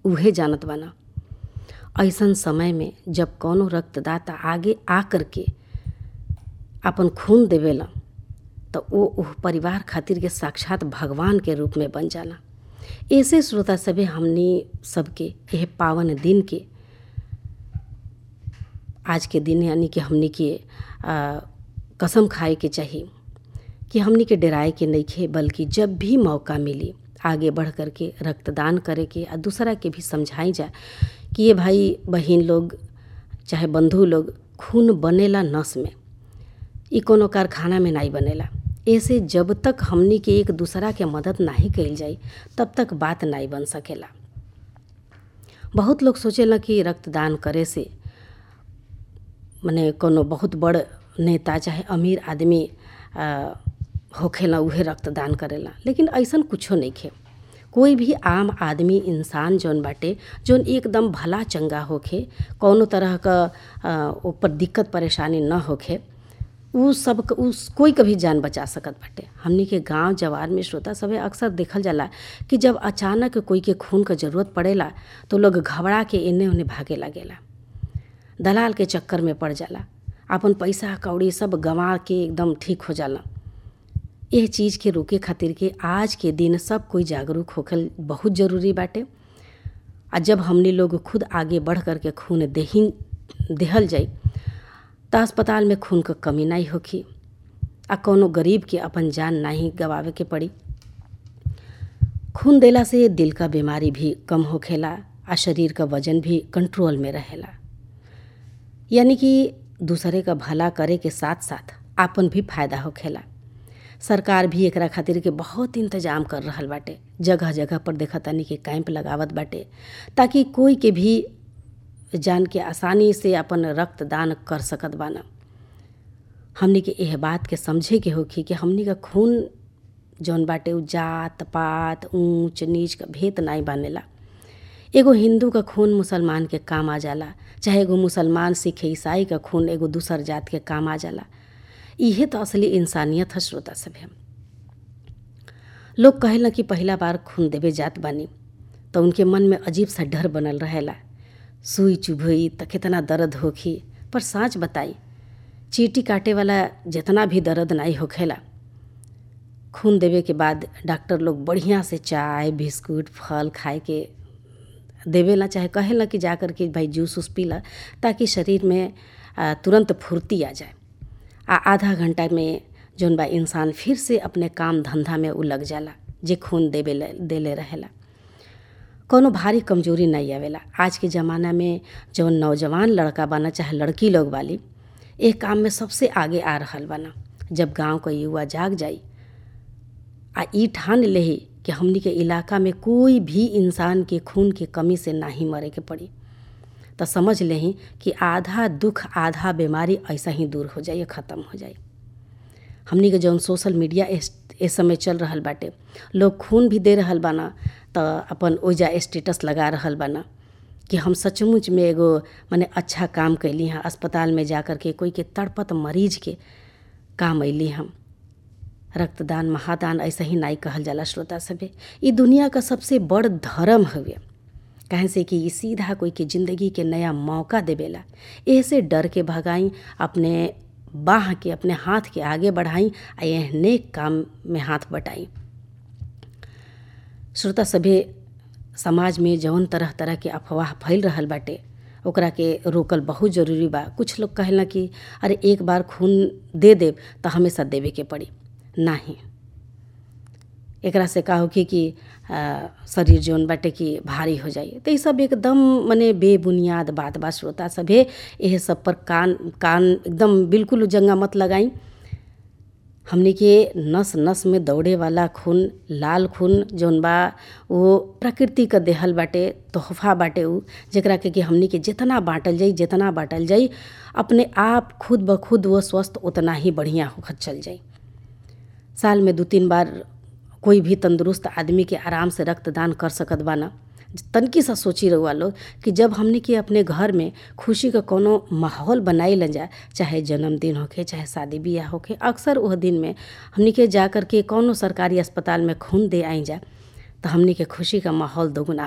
उहे जानत बाना ऐसन समय में जब कौनो रक्तदाता आगे आ करके अपन खून देवेला तो वो उह परिवार खातिर के साक्षात भगवान के रूप में बन जाला ऐसे श्रोता सभे हमनी सबके यह पावन दिन के आज के दिन यानी कि हमनी के आ, कसम खाए के चाहिए कि हमनी के डराए के नइखे बल्कि जब भी मौका मिली आगे बढ़ कर के रक्तदान करे के आ दूसरा के भी समझाई जाए कि ये भाई बहन लोग चाहे बंधु लोग खून बनेला नस में ई कोनो कारखाना में नहीं बनेला ऐसे जब तक हमनी के एक दूसरा के मदद नहीं कइल जाई तब तक बात नहीं बन सकेला बहुत लोग सोचेला कि रक्तदान करे से मने कोनो बहुत बड़ नेता चाहे अमीर आदमी आ, होखेला उहे रक्तदान करेला लेकिन ऐसन कुछो नइखे कोई भी आम आदमी इंसान जौन बाटे जौन एकदम भला चंगा होखे कौनो तरह क ऊपर दिक्कत परेशानी न होखे उ सब उस कोई कभी जान बचा सकत बाटे हमनी के गांव जवार में श्रोता सभे अक्सर देखल जाला कि जब अचानक कोई के खून क जरूरत पड़ेला तो लोग घबरा के एने ओने भागे लागेला दलाल के चक्कर में पड़ जाला अपन पैसा कौड़ी सब गंवा के एकदम ठीक हो जाला एह चीज़ के रोके खातिर के आज के दिन सब कोई जागरूक होखल बहुत ज़रूरी बाटे आ जब हमनी लोग खुद आगे बढ़ कर के खून देही देहल जाई त अस्पताल में खून क कमी नहीं होखी आ कौनो गरीब के अपन जान नहीं गवावे के पड़ी खून देला से दिल का बीमारी भी कम होखेला आ शरीर का वजन भी कंट्रोल में रहेला यानी कि दूसरे का भला करे के साथ साथ आपन भी फायदा होखेला सरकार भी एकरा खातिर के बहुत इंतजाम कर रहल बाटे जगह जगह पर देखा तनी कि कैंप लगावत बाटे ताकि कोई के भी जान के आसानी से अपन रक्तदान कर सकत बाना हमनी के यह बात के समझे के होखी कि हमनी का खून जौन बाटे उ जात पात ऊंच नीच का भेद नहीं बानेला एगो हिंदू का खून मुसलमान के काम आ जाला चाहे एगो मुसलमान सिख ईसाई का खून एगो दूसर जात के काम आ जाला इहे तो असली इंसानियत है श्रोता सभे लोग कहेला कि पहला बार खून देवे जात बानी तो उनके मन में अजीब सा डर बनल रहेला सुई चुभई त कितना दर्द होखी पर साँच बताई चीटी काटे वाला जितना भी दर्द नहीं होखेला खून देवे के बाद डॉक्टर लोग बढ़िया से चाय बिस्कुट फल खाए के देवेला चाहे कहेला कि जा कर के भाई जूस उस पीला ताकि शरीर में तुरंत फुर्ती आ जाए आ आधा घंटा में जौन बा इंसान फिर से अपने काम धंधा में उ लग जाला जे खून देवे देले रहेला कोनो भारी कमजोरी नहीं आवेला आज के ज़माना में जौन नौजवान लड़का बना चाहे लड़की लोग वाली एक काम में सबसे आगे आ रहल बना जब गांव का युवा जाग जाई आ ई ठान लेही कि हमनी के इलाका में कोई भी इंसान के खून के कमी से नहीं मरे के पड़ी तो समझ लेही कि आधा दुख आधा बीमारी ऐसा ही दूर हो जाए ख़त्म हो जाए हमनी के जौन सोशल मीडिया इस समय चल रहल बाटे लोग खून भी दे रहल बाना तो अपन ओइजा स्टेटस लगा रहल बाना कि हम सचमुच में एगो माने अच्छा काम कैली हैं अस्पताल में जा कर के कोई के तड़पत मरीज के काम अली हम रक्तदान महादान ऐसा ही नहीं कहल जाला श्रोता सभे ई दुनिया का सबसे बड़ धर्म हवे कहें से कि ई सीधा कोई के ज़िंदगी के नया मौका देवेला ऐसे डर के भगाई अपने बाह के अपने हाथ के आगे बढ़ाई आ यह नेक काम में हाथ बटाई श्रोता सभे समाज में जौन तरह तरह के अफवाह फैल रहल बाटे ओकरा के रोकल बहुत ज़रूरी बा कुछ लोग कहेला कि अरे एक बार खून दे देब तो हमेशा देवे के पड़ी नाही एकरा से का होखी कि आ, शरीर जौन बाटे कि भारी हो जाई तो ये सब एकदम मने बेबुनियाद बात बा श्रोता सभे यह सब पर कान कान एकदम बिल्कुल जंगा मत लगाई हमने के नस नस में दौड़े वाला खून लाल खून जौन बा वो प्रकृति का देहल बाटे तोहफा बाटे उ जेकरा के कि हमने के जितना बाँटल जाई जितना बाँटल जाई अपने आप खुद ब खुद वो स्वस्थ उतना ही बढ़िया होकर चल जाई साल में दो तीन बार कोई भी तंदुरुस्त आदमी के आराम से रक्तदान कर सकत बा ना तनकी सा सोची रहुआ लोग कि जब हमने के अपने घर में खुशी का कोनो माहौल बनाई ल जाए चाहे जन्मदिन होके चाहे शादी ब्याह होके अक्सर वह दिन में हमने के जा कर के कोनो सरकारी अस्पताल में खून दे आई जा तो हमने के खुशी का माहौल दोगुना